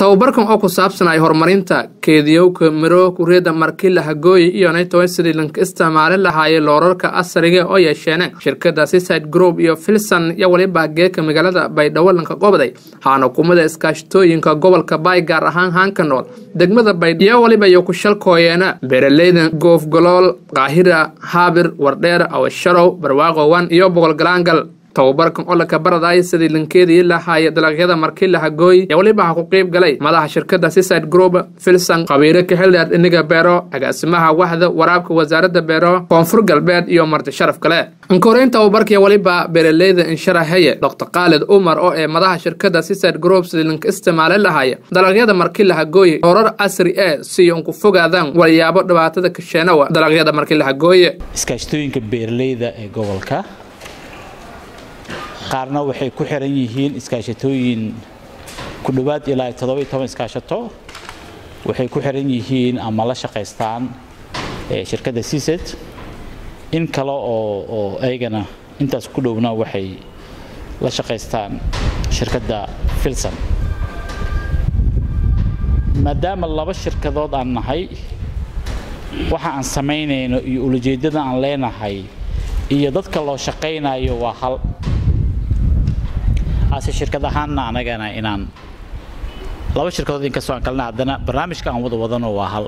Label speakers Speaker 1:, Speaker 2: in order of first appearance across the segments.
Speaker 1: tababarkan oo ku saabsan ay horumarinta keediyowka miro kureeda markila hagooyi iyo naytoy sidii lanka isticmaali lahaayay loorarka asriga oo yeesheen shirkada seaside group iyo filson iyo waliba geeka magaalada baydhabo lanka qobday haana hukumada iskaashatooyinka gobolka baay gaar ahaan haanka nool degmada baydh iyo waliba iyo ku shalkooyeena beeraleyda goofgalool qaahira haabir wardheer awasharow barwaaqowan iyo boqolgalaangal tababarkan oo laka baradaya sidii lankeedii lahaaya dalagyada markila hagooy ee waliba ha ku qeyb galay madaxa shirkada seaside group filson qabiiro ka xildheer dhiniga beero agaasimaha waxda waraabka wasaaradda beero koonfur galbeed iyo marti sharaf kale ankoreyn tababarkii waliba beeraleyda insharaxeye dr khaalid umar oo ee madaxa shirkada seaside group sidii lanka isticmaali lahaaya dalagyada markila hagooye horar casri ee si un ku fogaadaan walyaabo dhibaatada kasheenawa dalagyada markila hagooye
Speaker 2: iskaashatooyinka beeraleyda ee gobolka qaarna waxay ku xiran yihiin iskaashatooyin ku dhowaad ilaa toddoba toban iskaashato waxay ku xiran yihiin ama la shaqaystaan shirkadda seaset in kale oo oo ayagana intaas ku dhowna waxay la shaqaystaan shirkadda filson maadaama laba shirkadood aan nahay waxa aan samaynayno iyo ulajeeddada aan leenahay iyo dadka loo shaqaynayo waa hal ase shirkad ahaanna anagana inaan laba shirkadood inkastoo aan kalna haddana barnaamijka aan wada wadano waa hal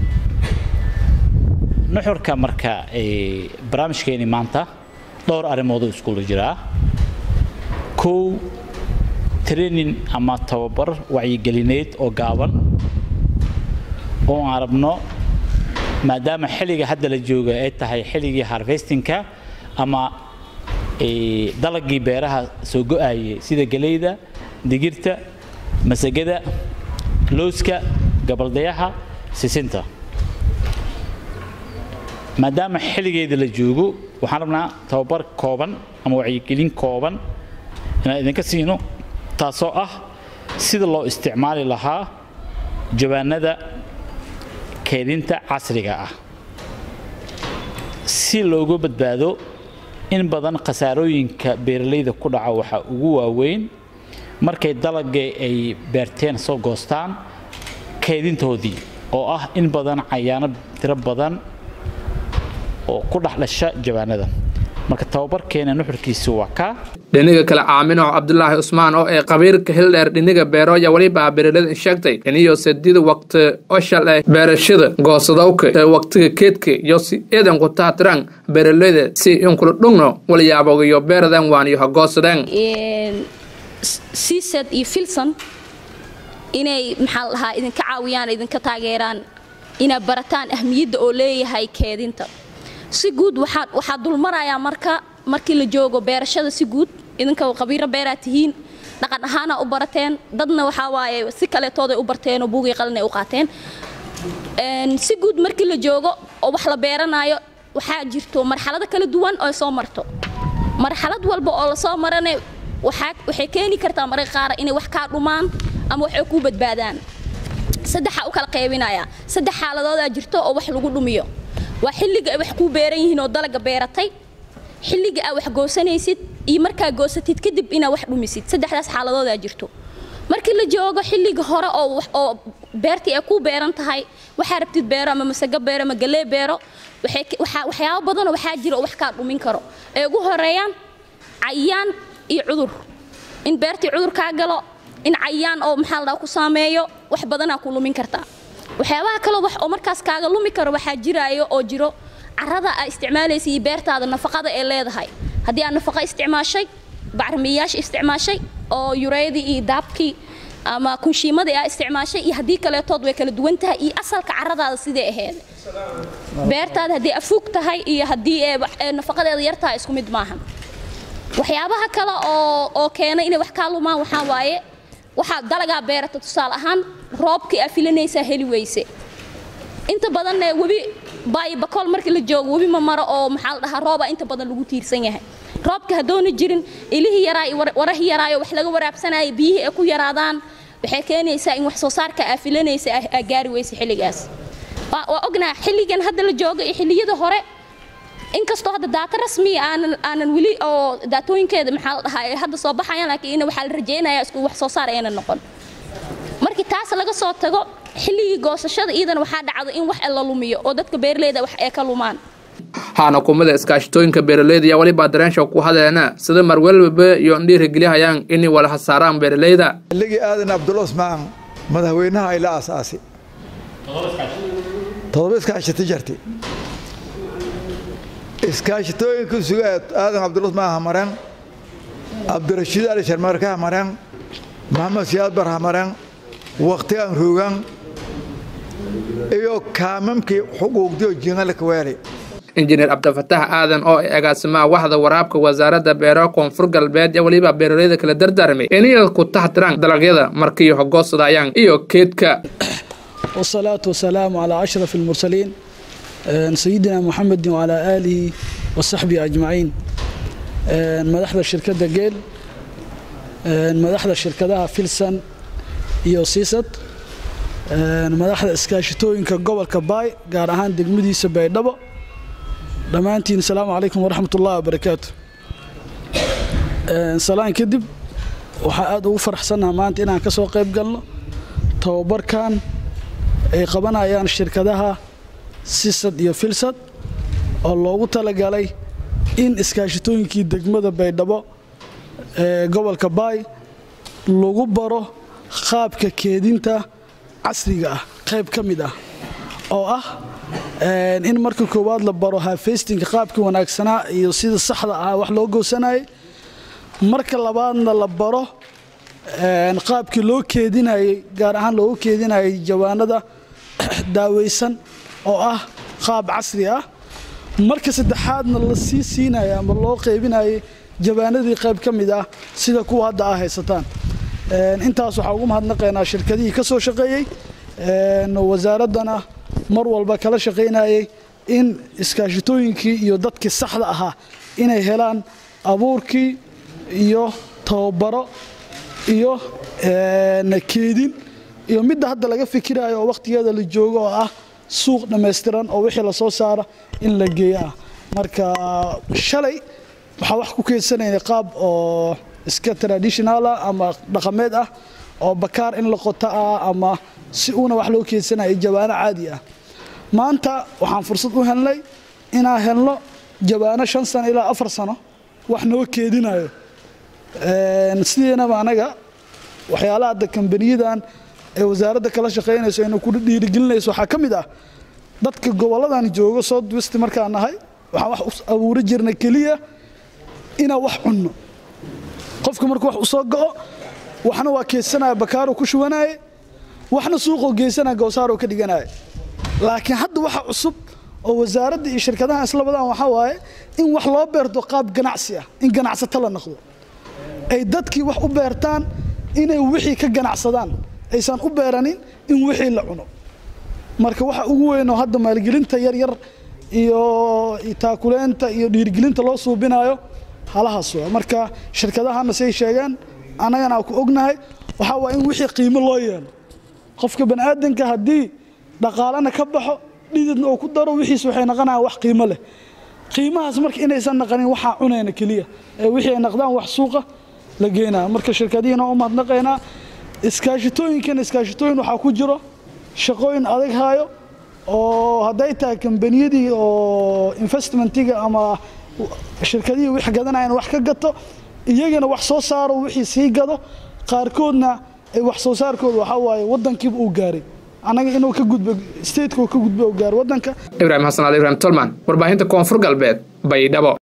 Speaker 2: nuxurka marka barnaamijkeeni maanta dhowr arrimoodoo iskuula jiraa kow training ama tababar wacyigelineed oo gaaban oo aan rabno maadaama xilliga hadda la jooga ay tahay xilligii harvestingka ama dalagii beeraha soo go-aayay sida geleyda digirta masagada looska gabaldayaha sisinta maadaama xilligeeda la joogo waxaan rabnaa tababar kooban ama wacyigelin kooban inaan idinka siino taasoo ah sida loo isticmaali lahaa jawaanada keedinta casriga ah si looga badbaado in badan khasaarooyinka beeralayda ku dhaca waxaa ugu waaweyn markay dalagga ay beerteen soo goostaan keedintoodii oo ah in badan cayaano tiro badan oo ku dhex dhasha jawaanada marka tababarkeena nuxurkiisu waa kaa
Speaker 1: dhiniga kale caaminow cabdulaahi cusmaan oo ee qabiirka hildheer dhiniga beero ayaa weliba beeralada sheegtay iniyo sadida waqti oshal ee beerashada goosadowka ee waqtiga keedka iyo si eedan ku taatiran beeraleyda si inkula dhugno walyaabog iyo beeradan waan iyo hagoosadeen
Speaker 3: seased iyo filson inay maxaa la dhahaa idinka caawiyaan idinka taageeraan inaad barataan ahmiyadda oo leeyahay keedinta si guud waxaa dulmarayaa marka markii la joogo beerashada si guud idinka qabiiro beeraa tihiin dhaqan ahaana u barateen dadna waxaa waaye si kaleetooday u barteenoo buugii qalinay u qaateen si guud markii la joogo oo wax la beeranaayo waxaa jirto marxalado kala duwan oo soo marto marxalad walba oo lasoo marana waxay keeni kartaa mararka qaar inay wax kaa dhumaan ama waxay kuu badbaadaan saddexaa u kala qaybinaya saddex xaaladoodaa jirto oo wax lagu dhumiyo waa xilliga ay wax kuu beeran yihiin oo dalaga beeratay xilliga aa wax goosanaysid iyo markaa goosatid kadib inaa wax dhumisid saddexdaas xaaladoodaa jirto markii la joogo xilliga hore oo beertii ay kuu beeran tahay waxaa rabtid beero ama masago beero ama galee beero waxyaabo badanoo waxaa jira oo wax kaa dhumin karo ay ugu horeeyaan cayaan iyo cudur in beertii cudur kaa galo in cayaan oo maxaa ladhaha ku saameeyo wax badanaa ku lumin kartaa waxyaabaha kale wax oo markaas kaaga lumi karo waxaa jiraayo oo jiro carada aa isticmaalaysa iyo beertaada nafaqada ee leedahay haddii aad nafaqa isticmaashay bacrimiyayaasha isticmaashay oo yureydii iyo daabkii ama kunshiimadii aa isticmaashay iyo haddii kaleetood way kala duwan tahay iyo asalka caradaada sidee aheed beertaada haddii afuug tahay iyo haddii nafaqadeeda yar tahay isku mid maaha waxyaabaha kale oo oo keena inay wax kaa lumaan waxaa waaye waxaa dalagaa beerata tusaale ahaan roobkii aa filanaysaa heli weyse inta badanna webi baayo bakool markii la joogo webi ma maro oo maxaa la dhahaa roobaa inta badan lagu tiirsan yahay roobka haddoona jirin ilihii yaraa iyo warahii yaraayo wax laga waraabsanaayo biyihii ay ku yaraadaan waxay keenaysaa in wax soo saarka aa filanaysa aa gaari weyse xilligaas waa ognaha xilligan hadda la joogo iyo xilliyada hore inkastoo hadda daata rasmiya aanan aanan weli oo daatooyinkeeda maxaa la dhahaa ay hadda soo baxayaan laakiin waxaa la rajaynayaa isku wax soo saar ayna noqon markii taas laga soo tago xilligii goosashada iidana waxaa dhacdo in wax la lumiyo oo dadka beeraleyda wax ay ka lumaan
Speaker 1: haana kumida iskaashatooyinka beeraleyda ayaa welibaa dareensha ku hadleena sida marwelwaba iyo dhiirigeliyahayaan inay wala hasaaraan beeraleyda
Speaker 4: xilligii aadan abdulla usmaan madaxweynaha ay la aasaasay todoba iskaashata jirtay iskaashatooyinka suga aadan abdulla usmaan hamareen cabdirashiid ali sharmarka hamareen maxamed siyaad bar hamareen wakhtigan roogan iyo kaamamkii xuquuqdiyo jiingalka weelay
Speaker 1: injineer cabdifatax aadan oo agaasimaha waxda waraabka wasaaradda beeraha koonfur galbeed ee weliba beeraleyda kala dardaarmay inay ku taxtiraan dalagyada markii hogoosadayaan iyo keedka
Speaker 5: والصلاة والسلام على أشرف المرسلين سيدنا محمد وعلى آله وصحبه أجمعين مدحda shirkadda geel madaxda shirkadaha filsan iyo siisad madaxda iskaashitooyinka gobolka baay gaar ahaan degmadiisa baydhabo dhammaantiin asalaamu calaykum waraxmat ullahi wabarakaatu salaan kadib waxaa aada ugu faraxsannaha maanta inaan ka soo qayb galno tababarkan ay qabanayaan shirkadaha sisad iyo filsad oo loogu talagalay in iskaashitooyinkii degmada baydhabo ee gobolka baay lagu baro qaabka keedinta casriga ah qayb ka mid ah oo ah in marka koowaad la baro hafeystinka qaabkii wanaagsanaa iyo sida saxda ah wax loo goosanayay marka labaadna la baro qaabkii loo keedinayay gaar ahaan loogu keedinayay jawaanada daaweysan oo ah qaab casri ah marka saddexaadna la sii siinaya ama loo qaybinayay jawaanadii qayb ka mid ah sida kuwa hadda aa haysataan intaas waxaa ugu mahadnaqaynaa shirkadihii ka soo shaqeeyey wasaaraddana mar walba kala shaqaynayay in iskaashitooyinkii iyo dadkii saxda ahaa inay helaan abuurkii iyo tababaro iyo keedin iyo midda hadda laga fikirayo oo wakhtigeeda la joogo oo ah suuq dhammaystiran oo wixii lasoo saara in la geeyo ah marka shalay waxaa wax ku keedsanayna qaab oo iska traditionala ama dhaqameed ah oo bakaar in la qoto ah ama si uuna wax loo keedsanaya jawaano caadi ah maanta waxaan fursad u helnay inaan helno jawaano shan sano ilaa afar sano wax noo keedinayo sidiinaba anaga waxyaalaha hadda kambaniyadan ee wasaaradda kala shaqaynayso ayna ku dhiirigelinayso waxaa ka mid ah dadka goboladan joogo south west markaan nahay waxaan wax u abuuri jirnay keliya inaan wax cunno qofka markuu wax u soo go'o waxna waa keedsanaya bakaaruu ku shubanaaye waxna suuqoo geysanaya gowsaaroo ka dhiganaya laakiin hadda waxa cusub oo wasaaradda iyo shirkadaha isla wadaan waxaa waaye in wax loo beerto qaab ganacsi ah in ganacsato la noqdo ay dadkii wax u beertaan inay wixii ka ganacsadaan aysan u beeranin in wixii la cuno marka waxa ugu weyn oo hadda maalgelinta yaryar iyo taakuleenta iyo dhiirigelinta loo suubinayo halahaas waa marka shirkadahana say sheegeen annagana ku ognahay waxaa waa in wixii qiimo loo yeelo qofka baniaadanka haddii dhaqaalana ka baxo dhididna uu ku daro wixiis waxay naqanayaan wax qiimo leh qiimahaas marka inaysan naqanin waxaa cunayna keliya ee wixii ay naqdaan wax suuqa la geynaya marka shirkadihiina u mahadnaqaynaa iskaashitooyinkan iskaashitooyin waxaa ku jiro shaqooyin adag haayo oo hadday tahay kambaniyadii oo investmentiga ama shirkadihii wax gadanayan wax ka gato iyagana wax soo saaro wixii sii gado qaarkoodna ay wax soo saarkooda waxaa waaye waddankiiba uu gaaray annaga inuu ka gudbo stateka uu ka gudbo uu gaaro waddanka
Speaker 1: ibraahim xasan ali ibrahim tolman warbaahinta koonfur galbeed baydhabo